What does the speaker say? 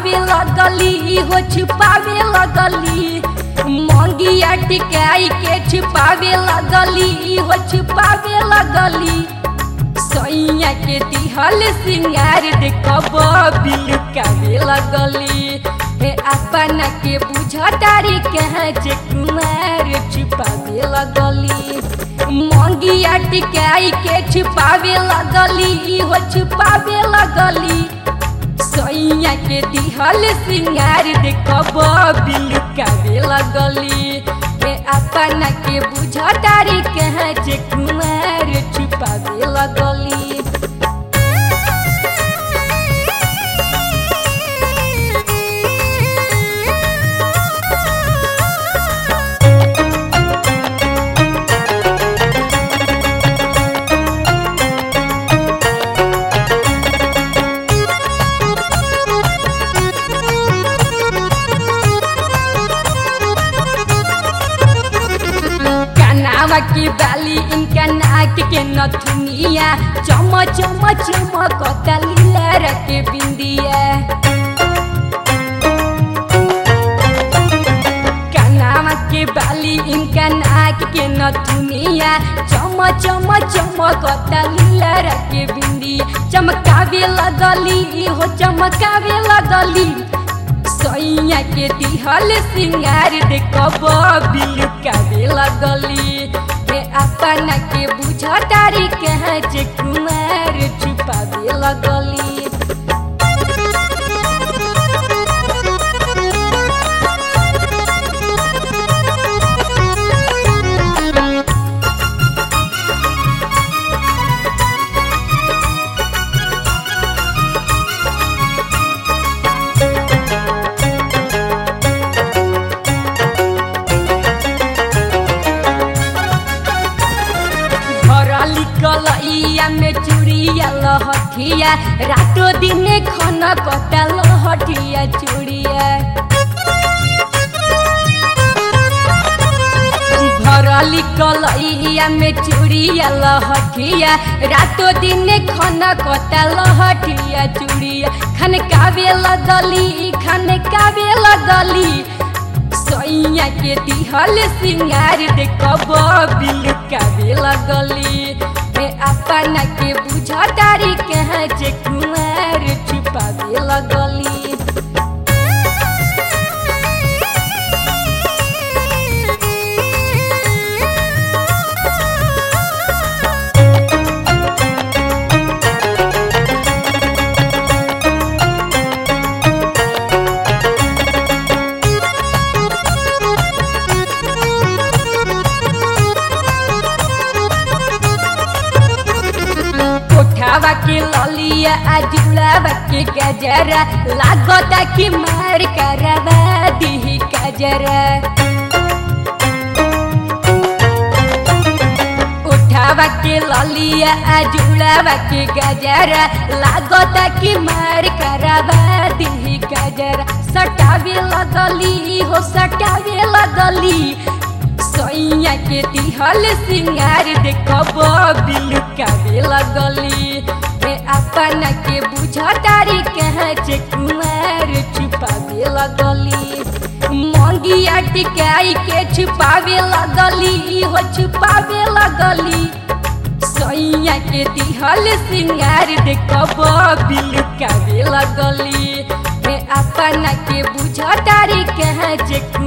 छुपावे लगली हो छुपावे लगली मंगिया टिकाई के छुपावे लगली हो छुपावे लगली सैया के दिहल सिंगार देखब बिलुकावे लगली हे अपना के बुझतारी कहाँ जे कुमार छुपावे लगली मंगिया टिकाई के छुपावे लगली हो छुपावे लगली सैया के दिहल सिंगार देखब बिलुकावे लगली हे अपना के बुझतारी कहाँ जे कुमार छुपावे लगली कनावा की बाली इनका नाक के नथुनिया चम चम चमकता लीला के बिंदिया कनावा के बाली इनका नाक के नथुनिया चम चम चमकता लीला के बिंदिया चमकावे लगली हो चमकावे लगली सैया के दिहल सिंगार देखब बिलुकावे लगली हे अपना के बुझतारी कहाँ जे कुमार छुपावे लगली भरली कलैया में चूड़िया लहठिया रातो दिन खन कटा लहठिया चूड़िया भरली कलैया में चूड़िया लहठिया रातो दिन खन कटा लहठिया चूड़िया खन कावे लगली खन कावे लगली सैया के दिहल सिंगार देखब बिलुकावे लगली हे अपना के बुझतारी कहाँ जे कुमार छुपावे लगली कोठावा के ललिया आ जुड़ावा के गजरा लागता कि मार करवा दी गजरा उठावा के ललिया आ जुड़ावा के गजरा लागता कि मार करवा दी गजरा सटावे लगली हो सटावे लगली सैया के दिहल सिंगार देखब बिलुकावे लगली हे अपना के बुझतारी कहाँ जे कुमार छुपावे लगली मंगिया टिकाई के छुपावे लगली हो छुपावे लगली सैया के दिहल सिंगार देखब बिलुकावे लगली हे अपना के बुझतारी कहाँ जे